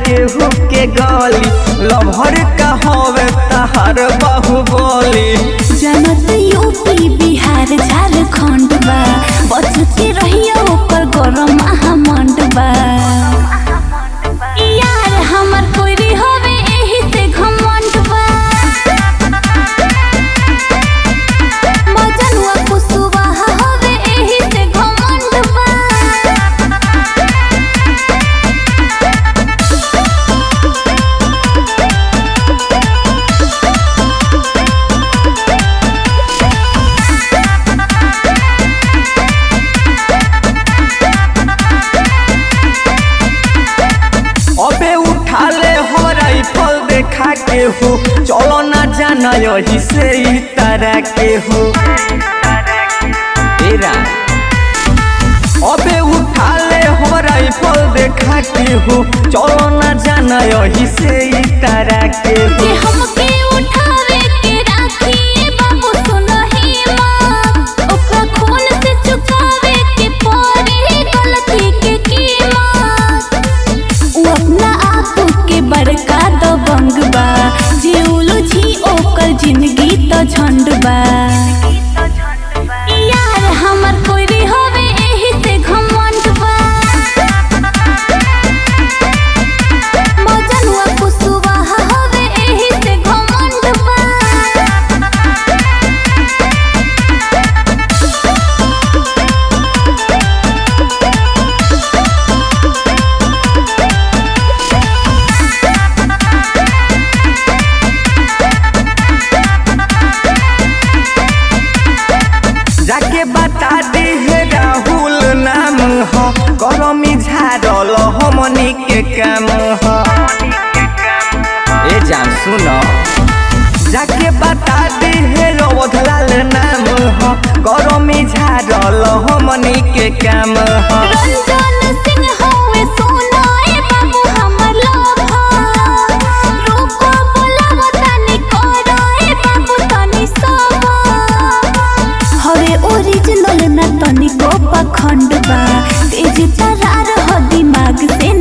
केहू के गली लभर का हवे तहार बाहुबली जनत यूपी बिहार झारखंड बा बच के रहिया ओकर गरम महामंड बा यार हमर कोई हवे एही से घमंड बा मजनुआ कुसुवाहा हवे एही से घमंड बा अबे उठा ले हो राइफल देखा के हो चलो ना जाना यही से ही तरह के हो तेरा अबे उठा ले हो राइफल देखा के हो चलो ना जाना यही से ही तरह के हो के हमके उठावे के राखी बाबू सुनही माँ ओकरा खून से चुकावे के पड़ी गलती के कीमत उ अपना आप के बड़का दबंग बा जे उलझी ओकर जिंदगी तो झंड बा यार हमर कोई हवे एही से घमंड बा मजनुआ कुसुवाहा हवे एही से घमंड बा जाके बता दी है राहुल नाम हो करमी झाड़ल हमनी के काम हो ए जान सुनो जाके बता दी है रवधलाल नाम हो करमी झाड़ल हमनी के काम हो रंजन सिंह हवे सोनाए बाबू हमर लोभा रुको बोलाव तनी कराए बाबू तनी सवा हवे ओरिजिनल न तनी को पखंड बा तेज तरार ह दिमाग से